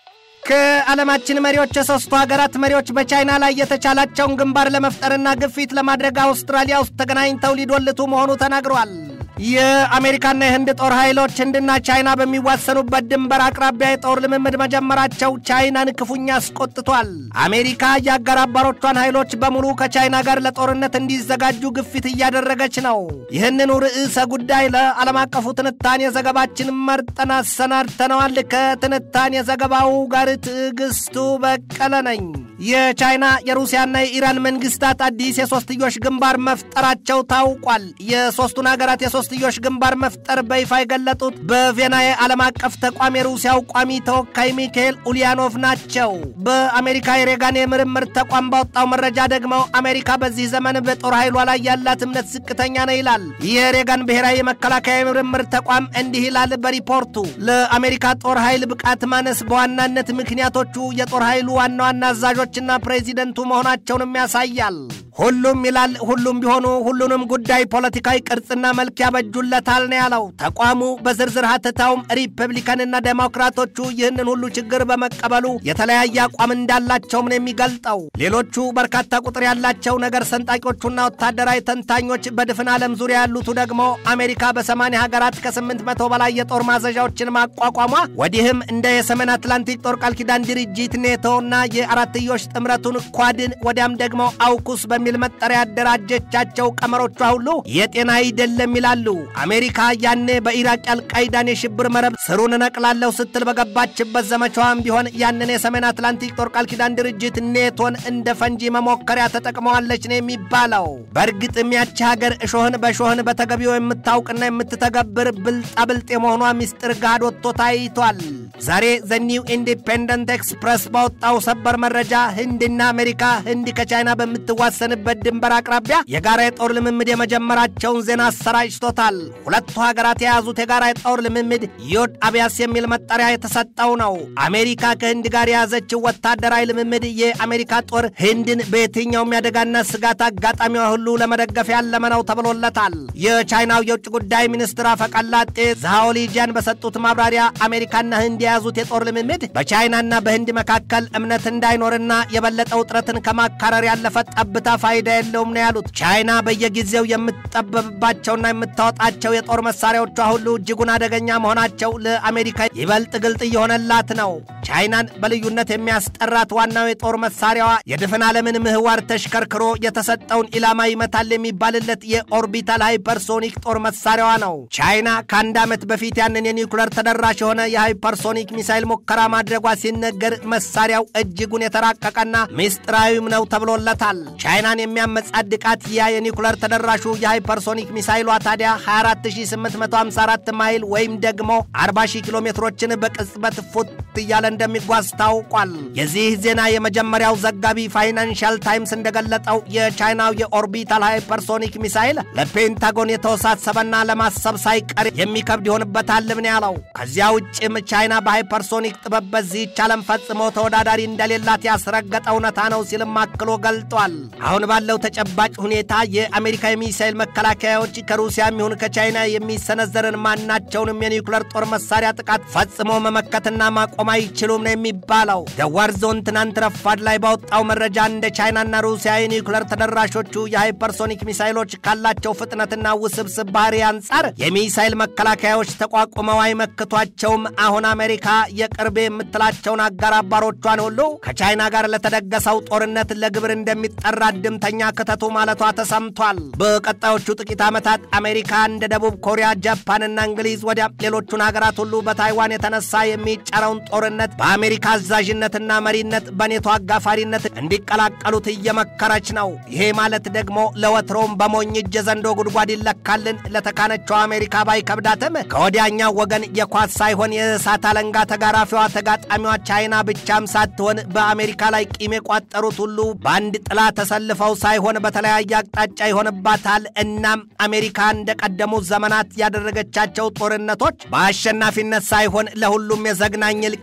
ከዓለማችን መሪዎች የሶስቱ ሀገራት መሪዎች በቻይና ላይ የተቻላቸውን ግንባር ለመፍጠርና ግፊት ለማድረግ አውስትራሊያ ውስጥ ተገናኝተው ሊዶልቱ መሆኑ ተናግሯል። የአሜሪካና የህንድ ጦር ኃይሎች ህንድና ቻይና በሚዋሰኑበት ድንበር አቅራቢያ የጦር ልምምድ መጀመራቸው ቻይናን ክፉኛ አስቆጥቷል። አሜሪካ የአጋር አባሮቿን ኃይሎች በሙሉ ከቻይና ጋር ለጦርነት እንዲዘጋጁ ግፊት እያደረገች ነው። ይህንኑ ርዕሰ ጉዳይ ለዓለም አቀፉ ትንታኔ ዘገባችን መርጠን አሰናድተነዋል። ከትንታኔ ዘገባው ጋር ትዕግስቱ በቀለ ነኝ። የቻይና የሩሲያና የኢራን መንግስታት አዲስ የሶስትዮሽ ግንባር መፍጠራቸው ታውቋል። የሶስቱን ሀገራት የሶስትዮሽ ግንባር መፍጠር በይፋ የገለጡት በቬና የዓለም አቀፍ ተቋም የሩሲያው ቋሚ ተወካይ ሚካኤል ኡሊያኖቭ ናቸው። በአሜሪካ የሬጋን የምርምር ተቋም ባወጣው መረጃ ደግሞ አሜሪካ በዚህ ዘመን በጦር ኃይሏ ላይ ያላት እምነት ዝቅተኛ ነው ይላል። የሬጋን ብሔራዊ የመከላከያ የምርምር ተቋም እንዲህ ይላል በሪፖርቱ ለአሜሪካ ጦር ኃይል ብቃት ማነስ በዋናነት ምክንያቶቹ የጦር ኃይሉ ዋና ዋና አዛዦችና ፕሬዚደንቱ መሆናቸውንም ያሳያል። ሁሉም ይላል ሁሉም ቢሆኑ ሁሉንም ጉዳይ ፖለቲካዊ ቅርጽና መልክ ያበጁለታል ነው ያለው ተቋሙ። በዝርዝር ሀተታውም ሪፐብሊካንና ዴሞክራቶቹ ይህንን ሁሉ ችግር በመቀበሉ የተለያየ አቋም እንዳላቸውም ነው የሚገልጠው። ሌሎቹ በርካታ ቁጥር ያላቸው ነገር ሰንጣቂዎቹና ወታደራዊ ተንታኞች በድፍን ዓለም ዙሪያ ያሉቱ ደግሞ አሜሪካ በሰማንያ ሀገራት ከስምንት መቶ በላይ የጦር ማዘዣዎችን ማቋቋሟ ወዲህም እንደ የሰሜን አትላንቲክ ጦር ቃል ኪዳን ድርጅት ኔቶና የአራትዮሽ ጥምረቱን ኳድን ወዲያም ደግሞ አውኩስ በሚል መጠሪያ ያደራጀቻቸው ቀመሮቿ ሁሉ የጤና አይደለም ይላሉ። አሜሪካ ያኔ በኢራቅ አልቃይዳን የሽብር መረብ ስሩን እነቅላለሁ ስትል በገባችበት ዘመቻዋም ቢሆን ያንን የሰሜን አትላንቲክ ጦር ቃል ኪዳን ድርጅት ኔቶን እንደ ፈንጂ መሞከሪያ ተጠቅመዋለች ነው የሚባለው። በእርግጥም ያቺ ሀገር እሾህን በሾህን በተገቢው የምታውቅና የምትተገብር ብልጣብልጥ የመሆኗ ሚስጥር ጋድ ወጥቶ ታይቷል። ዛሬ ዘ ኒው ኢንዲፔንደንት ኤክስፕረስ ባወጣው ሰበር መረጃ ህንድና አሜሪካ ህንድ ከቻይና በምትዋሰንበት ድንበር አቅራቢያ የጋራ የጦር ልምምድ የመጀመራቸውን ዜና አሰራጭቶታል። ሁለቱ ሀገራት የያዙት የጋራ የጦር ልምምድ ዮድ አብያስ የሚል መጠሪያ የተሰጠው ነው። አሜሪካ ከህንድ ጋር የያዘችው ወታደራዊ ልምምድ የአሜሪካ ጦር ህንድን በየትኛውም ያደጋና ስጋት አጋጣሚዋ ሁሉ ለመደገፍ ያለመ ነው ተብሎለታል። የቻይናው የውጭ ጉዳይ ሚኒስትር አፈቀላጤ ዛኦሊጂያን በሰጡት ማብራሪያ አሜሪካና ህንድ የያዙት የጦር ልምምድ በቻይናና በህንድ መካከል እምነት እንዳይኖርና የበለጠ ውጥረትን ከማካረር ያለፈ ጠብታ ፋይዳ የለውም ነው ያሉት። ቻይና በየጊዜው የምትጠበብባቸውና የምታወጣቸው የጦር መሳሪያዎቿ ሁሉ እጅጉን አደገኛ መሆናቸው ለአሜሪካ ይበልጥ ግልጥ እየሆነላት ነው። ቻይናን በልዩነት የሚያስጠራት ዋናው የጦር መሳሪያዋ የድፍን ዓለምን ምህዋር ተሽከርክሮ የተሰጠውን ኢላማ ይመታል የሚባልለት የኦርቢታል ሃይፐርሶኒክ ጦር መሳሪያዋ ነው። ቻይና ከአንድ ዓመት በፊት ያንን የኒውክለር ተደራሽ የሆነ የሃይፐርሶኒክ ሚሳይል ሙከራ ማድረጓ ሲነገር መሳሪያው እጅጉን የተራቀቀና ምስጢራዊም ነው ተብሎለታል። ቻይናን የሚያመጻድቃት ያ የኒውክለር ተደራሹ የሃይፐርሶኒክ ሚሳይሏ ታዲያ 24854 ማይል ወይም ደግሞ 40000 ኪሎ ሜትሮችን በቅጽበት ፉት እያለ እንደሚጓዝ ታውቋል። የዚህ ዜና የመጀመሪያው ዘጋቢ ፋይናንሻል ታይምስ እንደገለጠው የቻይናው የኦርቢታል ሃይፐርሶኒክ ሚሳይል ለፔንታጎን የተወሳሰበና ለማሰብ ሳይቀር የሚከብድ ይሆንበታል ምን ያለው። ከዚያ ውጭም ቻይና በሃይፐርሶኒክ ጥበብ በዚህች ዓለም ፈጽሞ ተወዳዳሪ እንደሌላት ያስረገጠ እውነታ ነው ሲልም አክሎ ገልጧል። አሁን ባለው ተጨባጭ ሁኔታ የአሜሪካ የሚሳይል መከላከያዎች ከሩሲያ የሚሆን ከቻይና የሚሰነዘርን ማናቸውንም የኒውክለር ጦር መሳሪያ ጥቃት ፈጽሞ መመከትና ማቆም አይችሉም ነው የሚባለው። ደዋር ዞን ትናንት ረፋድ ላይ ባወጣው መረጃ እንደ ቻይናና ሩሲያ የኒውክለር ተደራሾቹ የሃይፐርሶኒክ ሚሳይሎች ካላቸው ፍጥነትና ውስብስብ ባህሪ አንጻር የሚሳይል መከላከያዎች ተቋቁመው አይመክቷቸውም። አሁን አሜሪካ የቅርቤ የምትላቸውን አጋር አባሮቿን ሁሉ ከቻይና ጋር ለተደገሰው ጦርነት ለግብር እንደሚጠራ ድምተኛ ክተቱ ማለቷ ተሰምቷል። በቀጣዮቹ ጥቂት ዓመታት አሜሪካ እንደ ደቡብ ኮሪያ፣ ጃፓንና እንግሊዝ ወዲያ ሌሎቹን ሀገራት ሁሉ በታይዋን የተነሳ የሚጫረውን ጦርነት በአሜሪካ አዛዥነትና መሪነት በኔቶ አጋፋሪነት እንዲቀላቀሉት እየመከረች ነው። ይሄ ማለት ደግሞ ለወትሮም በሞኝ እጅ ዘንዶ ጉድጓድ ይለካልን ለተካነችው አሜሪካ ባይከብዳትም ከወዲያኛው ወገን የኳስ ሳይሆን የእሳት አለንጋ ተጋራፊዋ ተጋጣሚዋ ቻይና ብቻም ሳትሆን በአሜሪካ ላይ ቂም የቋጠሩት ሁሉ በአንድ ጥላ ተሰልፈው ሳይሆን በተለያየ አቅጣጫ ይሆንባታል። እናም አሜሪካ እንደቀደሙት ዘመናት ያደረገቻቸው ጦርነቶች በአሸናፊነት ሳይሆን ለሁሉም የዘግናኝ እልቂት፣ ለሰው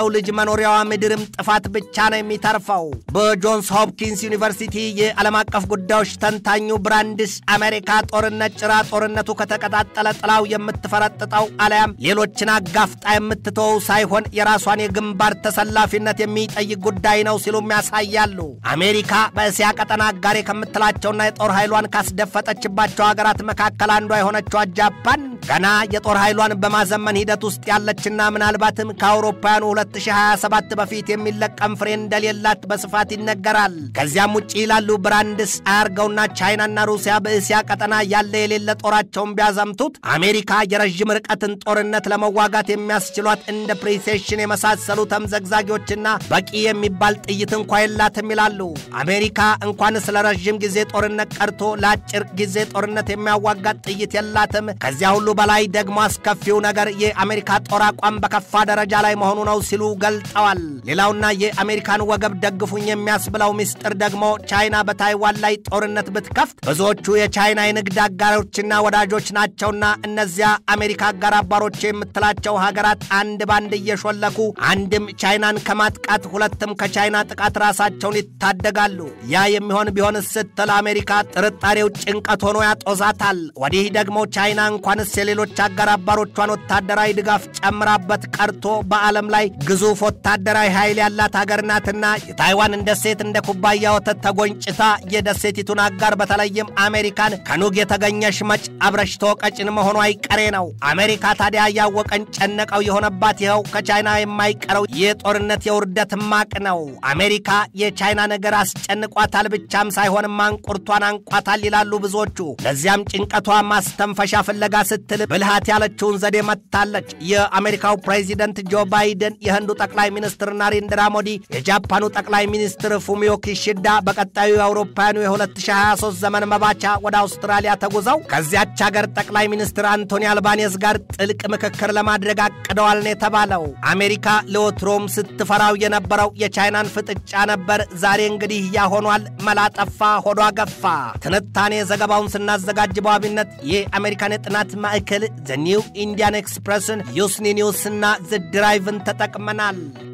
የሰው ልጅ መኖሪያዋ ምድርም ጥፋት ብቻ ነው የሚተርፈው። በጆንስ ሆፕኪንስ ዩኒቨርሲቲ የዓለም አቀፍ ጉዳዮች ተንታኙ ብራንድስ አሜሪካ ጦርነት ጭራ ጦርነቱ ከተቀጣጠለ ጥላው የምትፈረጥጠው አለያም ሌሎችን አጋፍጣ የምትተወው ሳይሆን የራሷን የግንባር ተሰላፊነት የሚጠይቅ ጉዳይ ነው ሲሉም ያሳያሉ። አሜሪካ በእስያ ቀጠና አጋሬ ከምትላቸውና የጦር ኃይሏን ካስደፈጠችባቸው ሀገራት መካከል አንዷ የሆነችዋ ጃፓን ገና የጦር ኃይሏን በማዘመን ሂደት ውስጥ ያለችና ምናልባትም ከአውሮፓውያኑ 2027 በፊት የሚለቀም ፍሬ እንደሌላት በስፋት ይነገራል። ከዚያም ውጭ ይላሉ ብራንድስ አያርገውና ቻይናና ሩሲያ በእስያ ቀጠና ያለ የሌለ ጦራቸውን ቢያዘምቱት አሜሪካ የረዥም ርቀትን ጦርነት ለመዋጋት የሚያስችሏት እንደ ፕሪሴሽን የመሳሰሉ ተምዘግዛጊዎችና በቂ የሚባል ጥይት እንኳ የላትም ይላሉ። አሜሪካ እንኳን ስለ ረዥም ጊዜ ጦርነት ቀርቶ ለአጭር ጊዜ ጦርነት የሚያዋጋት ጥይት የላትም። ከዚያ ሁሉ በላይ ደግሞ አስከፊው ነገር የአሜሪካ ጦር አቋም በከፋ ደረጃ ላይ መሆኑ ነው ሲሉ ገልጠዋል። ሌላውና የአሜሪካን ወገብ ደግፉኝ የሚያስብለው ምስጢር ደግሞ ቻይና በታይዋን ላይ ጦርነት ብትከፍት ብዙዎቹ የቻይና የንግድ አጋሮችና ወዳጆች ናቸውና እነዚያ አሜሪካ አጋር አባሮች የምትላቸው ሀገራት አንድ ባንድ እየሾለኩ አንድም ቻይናን ከማጥቃት ሁለትም ከቻይና ጥቃት ራሳቸውን ይታደጋሉ። ያ የሚሆን ቢሆን ስትል አሜሪካ ጥርጣሬው ጭንቀት ሆኖ ያጦዛታል። ወዲህ ደግሞ ቻይና እንኳንስ የሌሎች አጋር አባሮቿን ወታደራዊ ድጋፍ ጨምራበት ቀርቶ በዓለም ላይ ግዙፍ ወታደራዊ ኃይል ያላት ሀገር ናትና የታይዋን እንደ ሴት እንደ ኩባያ ወተት ተጎንጭታ የደሴቲቱን አጋር በተለይም አሜሪካን ከኑግ የተገኘሽ መጭ አብረሽ ተወቀጭን መሆኑ አይቀሬ ነው። አሜሪካ ታዲያ ያወቀን ጨነቀው የሆነባት ይኸው ከቻይና የማይቀረው የጦርነት የውርደት ማቅ ነው። አሜሪካ የቻይና ነገር አስጨንቋታል ብቻም ሳይሆን ማንቁርቷን አንቋታል ይላሉ ብዙዎቹ። ለዚያም ጭንቀቷ ማስተንፈሻ ፍለጋ ስትል ብልሃት ያለችውን ዘዴ መታለች። የአሜሪካው ፕሬዚደንት ጆ ባይደን፣ የህንዱ ጠቅላይ ሚኒስትር ናሬንድራ ሞዲ፣ የጃፓኑ ጠቅላይ ሚኒስትር ፉሚዮ ኪሺዳ በቀጣዩ የአውሮፓውያኑ የ2023 ዘመን መባቻ ወደ አውስትራሊያ ተጉዘው ከዚያች ሀገር ጠቅላይ ሚኒስትር አንቶኒ አልባኔዝ ጋር ጥልቅ ምክክር ለማድረግ አቅደዋል ነው የተባለው። አሜሪካ ለወትሮም ስትፈራው የነበረው የቻይናን ፍጥጫ ነበር። ዛሬ እንግዲህ ያሆኗል። መላጠፋ ሆዷ ገፋ። ትንታኔ ዘገባውን ስናዘጋጅ በዋቢነት የአሜሪካን የጥናት ማዕከል ዘ ኒው ኢንዲያን ኤክስፕሬስን ዩስኒ ኒውስና ዘ ድራይቭን ተጠቅመናል።